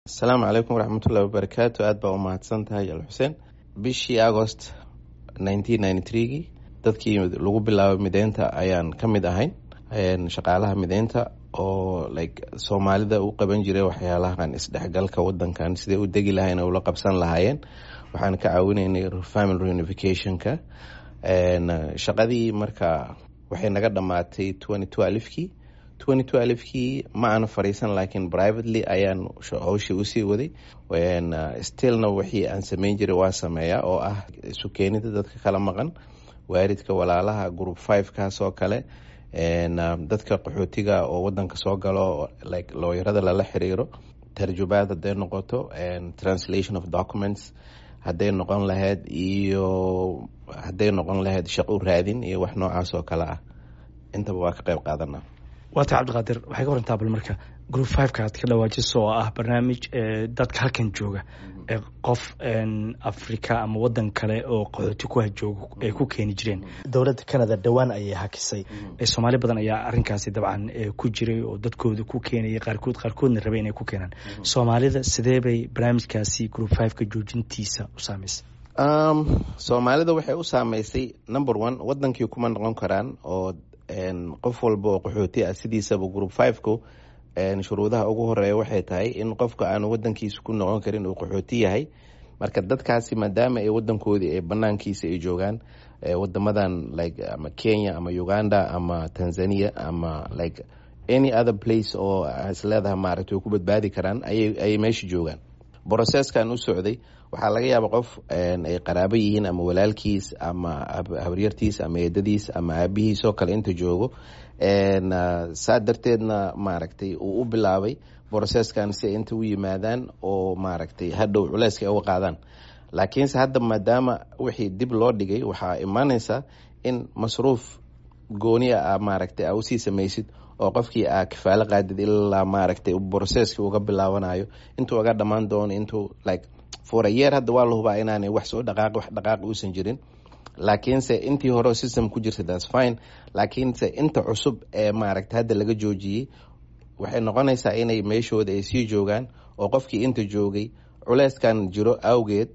asalaamu calaykum waraxmatullahi wabarakaatu aad baa u mahadsan tahay al xuseen bishii agost gii dadkii lagu bilaabay mideynta ayaan ka mid ahayn shaqaalaha mideynta oo like soomaalida u qaban jiray waxyaalahan isdhexgalka wadankan siday u degi lahayn ula qabsan lahaayeen waxaan ka caawinaynay family reunificationka shaqadii marka waxay naga dhamaatay kii kii ma aan fariisan laakiin privately ayaan howshii usii waday stillna wixii aan sameyn jiray waa sameeya oo ah isu keenida dadka kala maqan waaridka walaalaha group five kaas oo kale dadka qaxootiga oo wadanka soo galo like looyarada lala xiriiro tarjubaad haday noqoto translation of documents hadday noqon lahayd iyo hadday noqon lahayd shaqo raadin iyo wax noocaas oo kale ah intaba waa ka qeyb qaadana waata cabdiqaadir waxay ka warantaa bal marka group fiveka aad ka dhawaajiso oo ah barnaamij dadka halkan jooga qof africa ama wadan kale oo qaxooti kuha jooga ay ku keeni jireen dowladda canada dhowaan ayay hakisay soomaali badan ayaa arinkaasi dabcan ku jiray oo dadkooda ku keenayay qaarkood qaarkoodna rabay inay ku keenaan soomaalida sidee bay barnaamijkaasi group fiveka joojintiisa u saameysay soomaalida waxay u saameysay number one wadankii kuma noqon karaan oo qof walba oo qaxooti ah sidiisaba group fiveko shuruudaha ugu horeeya waxay tahay in qofka aanu wadankiisa ku noqon karin uu qaxooti yahay marka dadkaasi maadaama ay wadankoodii ay banaankiisa ay joogaan wadamadan like ama kenya ama uganda ama tanzania ama like any other place oo isleedaha maaragta way ku badbaadi karaan ayay meesha joogaan brocesskan u socday waxaa laga yaaba qof ay qaraabo yihiin ama walaalkiis ama habaryartiis ama eedadiis ama aabihiis oo kale inta joogo saa darteedna maaragtay uu u bilaabay brocesskan si ay inta u yimaadaan oo maaragtay hadhow culeyska ay uga qaadaan laakiinse hadda maadaama wixii dib loo dhigay waxaa imaaneysa in masruuf gooni a maaragtay a usii samaysid oo qofkii aa kafaalo qaadid ilaa maaragtay brocesski uga bilaabanayo intuu uga dhammaan doono intuu like for a year hadda waa la hubaa inaanay wax soo dhaqaaq wax dhaqaaq uusan jirin laakiinse intii hore system ku jirta thats fine laakiinse inta cusub ee maaragta hadda laga joojiyey waxay noqonaysaa inay meeshooda ay sii joogaan oo qofkii inta joogay culeyskan jiro awgeed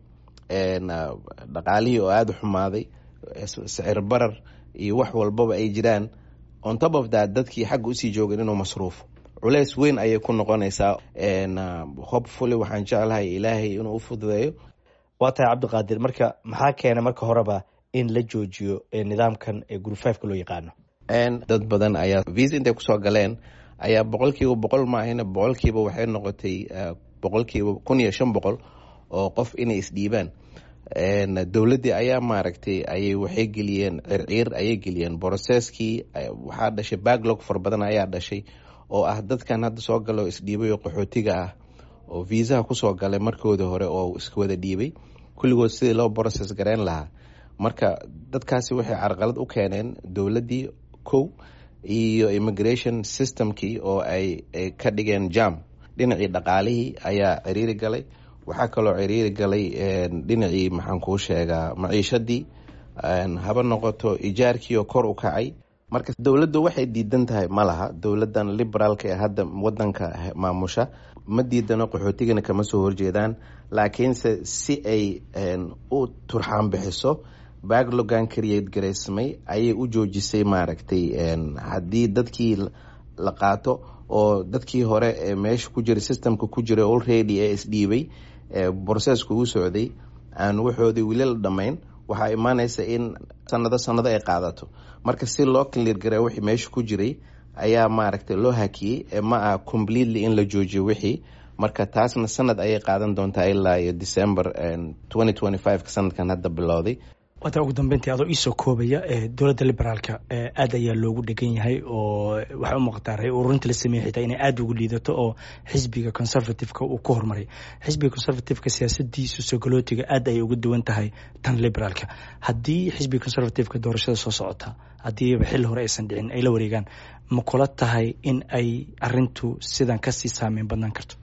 dhaqaalihii oo aada u xumaaday sicir barar iyo wax walbaba ay jiraan on top of that dadkii xagga usii joogeen inuu masruufo culeys weyn ayay ku noqonaysaa hopefully waxaan jeclahay ilaahay inuu u fududeeyo waa tahay cabdiqaadir marka maxaa keena marka horeba in la joojiyo nidaamkan ee group fiveka loo yaqaano dad badan ayaa visa intay kusoo galeen ayaa boqolkiiba boqol maahina boqolkiiba waxay noqotay boqolkiiba kun iyo shan boqol oo qof inay isdhiibaan dowladdii ayaa maaragtay ayay waxay geliyeen circiir ayay geliyeen brocesskii waxaa dhashay backlog fara badan ayaa dhashay oo ah dadkan hadda soo galo isdhiibay oo qaxootiga ah oo viisaha kusoo galay markooda hore oo iswada dhiibay kulligood sidii loo brocess gareyn lahaa marka dadkaasi waxay carqalad u keeneen dowladdii kow iyo immigration systemkii oo ay ka dhigeen jam dhinacii dhaqaalihii ayaa ciriiri galay waxaa kaloo ciriiri galay dhinacii maxaan kuu sheegaa maciishadii haba noqoto ijaarkii oo kor u kacay marka dowladdu waxay diidan tahay ma laha dowladan liberaalka ee hadda wadanka maamusha ma diidano qaxootigana kama soo horjeedaan laakiinse si ay u turxaan bixiso backlogan create garaysmay ayay u joojisay maaragtay haddii dadkii la qaato oo dadkii hore ee meesha ku jira systemka ku jira already ee isdhiibay brocesska uu socday aan waxoodii weli la dhammayn waxaa imaaneysa in sanado sanado ay qaadato marka si loo clear garay wixii meesha ku jiray ayaa maaragtay loo hakiyey ma ah completely in la joojiyo wixii marka taasna sanad ayay qaadan doontaa ilaa iyo december ka sanadkan hadda bilowday waata ugu dambeyntii adoo iisoo koobaya dowladda liberaalka aad ayaa loogu dhegan yahay oo waxay u muuqataa ray ururinta la sameeyey xitaa inay aada ugu liidato oo xisbiga conservativeka uu ku horumaray xisbiga conservativeka siyaasadiisu sogolootiga aad ayay uga duwan tahay tan liberaalka haddii xisbiga conservativeka doorashada soo socota haddiiba xilli hore aysan dhicin ay la wareegaan ma kula tahay in ay arintu sidan kasii saameyn badnaan karto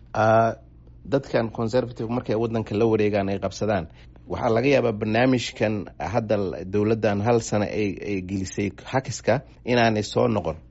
dadkan conservative markay wadanka la wareegaan ay qabsadaan waxaa laga yaabaa barnaamijkan hadda dowladdan hal sano ay gelisay hakiska inaanay soo noqon